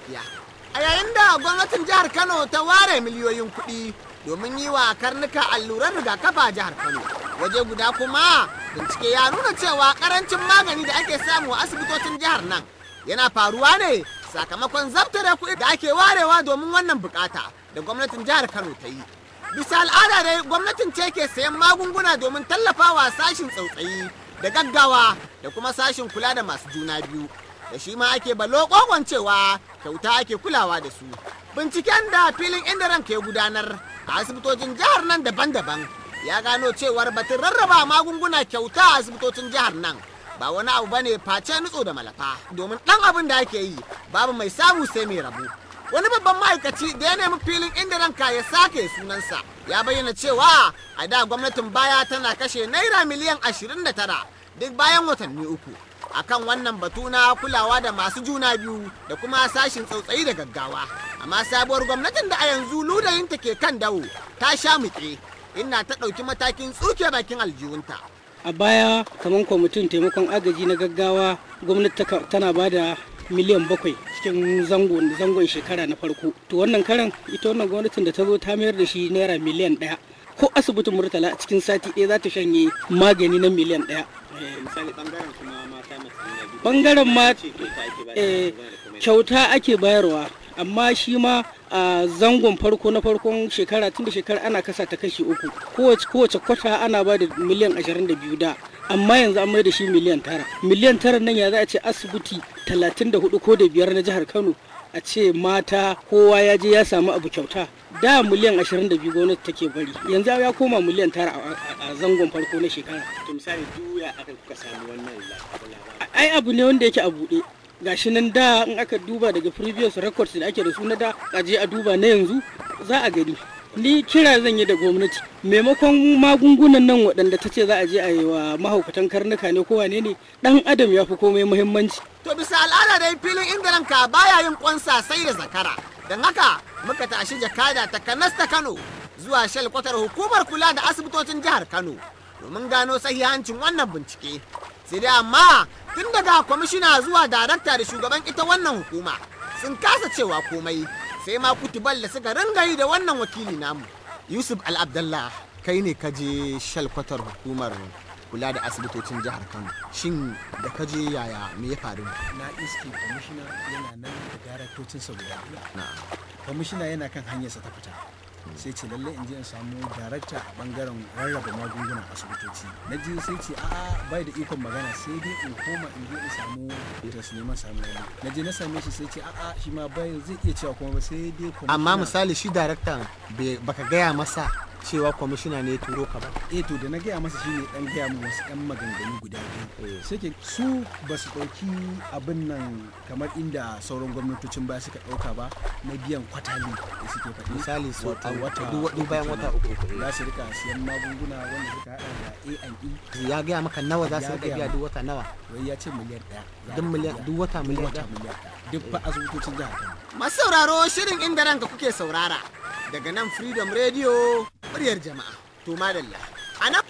gaskiya a yayin da gwamnatin jihar kano ta ware miliyoyin kuɗi domin yi wa karnuka alluran rigakafa a jihar kano waje guda kuma bincike ya nuna cewa karancin magani da ake samu a asibitocin jihar nan yana faruwa ne sakamakon zabtare kuɗi da ake warewa domin wannan bukata da gwamnatin jihar kano ta yi bisa al'ada dai gwamnatin ce ke sayan magunguna domin tallafawa sashin tsautsayi da gaggawa da kuma sashin kula da masu juna biyu da shi ma ake balo kogon cewa kyauta ake kulawa da su binciken da filin inda ranka ya gudanar a asibitocin jihar nan daban-daban ya gano cewar batun rarraba magunguna kyauta a asibitocin jihar nan ba wani abu bane face nutso da malafa domin dan abin da ake yi babu mai samu sai mai rabu wani babban ma'aikaci da ya nemi filin inda ranka ya sake sunansa ya bayyana cewa a da gwamnatin baya tana kashe naira miliyan 29 duk bayan watanni uku akan wannan batu na kulawa da masu juna biyu da kuma sashin tsautsayi da gaggawa amma sabuwar gwamnatin da a yanzu ludayinta ke kan dawo ta sha muke inna ta ɗauki matakin tsuke bakin aljihunta a baya kamar kwamitin taimakon agaji na gaggawa gwamnati tana ba da miliyan bakwai cikin zangon zangon shekara na farko to wannan karan ita wannan gwamnatin da ta zo ta mayar da shi naira miliyan ɗaya ko asibitin murtala a cikin sati ɗaya za ta shanye magani na miliyan ɗaya misali bangaren kuma mata masu juna biyu bangaren ma ce kyauta ake ba eh, kyauta ake bayarwa amma shi ma a zangon farko na farkon shekara tun da shekara ana kasa ta kashi uku kowace kowace kwata ana ba da miliyan 22 da amma yanzu an mai da shi miliyan tara miliyan tara nan ya za a ce asibiti 34 ko da biyar na jihar kano a ce mata kowa ya je ya samu abu kyauta da miliyan 22 gwamnati take bari yanzu ya koma miliyan tara a- a a zangon farko na shekara to misali duya aka kuka samu wannan labarin ai abu ne wanda yake a buɗe gashi nan da in aka duba daga previous records da ake da su na da aje a duba na yanzu za a gani ni kira zan yi da gwamnati maimakon magungunan nan waɗanda ta ce za a je a yi wa mahaukatan karnuka ne ko wane ne ɗan adam ya fi komai muhimmanci To bisa al'ada dai filin inda ranka baya yin kwansa sai da zakara. Don haka muka tashi jakada ta kanas ta Kano zuwa shalkwatar hukumar kula da asibitocin jihar Kano domin gano sahihancin wannan bincike. Sai dai amma tun daga kwamishina zuwa darakta da shugaban ita wannan hukuma sun kasa cewa komai sai ma kutubal da suka ringa yi da wannan wakili namu. Yusuf Al-Abdallah kai ne ka je shalkwatar hukumar kula da asibitocin jihar Kano. Shin da ka je yaya me ya faru? na iske kwamishina yana nan da daraktocinsa guda biyu Na'am. kwamishina yana kan hanyarsa ta fita sai ce lallai in je in samu darakta a bangaren rarraba magungunan asibitoci na je sai ce a'a bai da ikon magana sai dai in koma in je in samu da su neman samu wani na je na same shi sai ce a'a shi ma bai zai iya cewa kuma ba sai dai kwamishina amma misali shi daraktan bai- baka gaya masa cewa kwamishina ne ya turo ka ba eh to da na gaya masa shine dan gaya min wasu yan maganganu guda biyu sai ke su ba su ɗauki abin nan kamar inda sauran gwamnatocin baya suka ɗauka ba na biyan kwatali da suke faɗi misali su wata wata duk duk bayan wata uku uku za su rika siyan magunguna wanda suka hada da A&E ya gaya maka nawa za su Ya rika gaya biya min. duk wata nawa wai ya ce miliyan ɗaya za duk a miliyan biya. duk wata Duk miliyan wata ɗaya miliyan ɗaya duk fa asibitocin jihar Kano masu sauraro shirin inda ranka kuke saurara daga nan freedom radio muryar jama'a to madalla a nan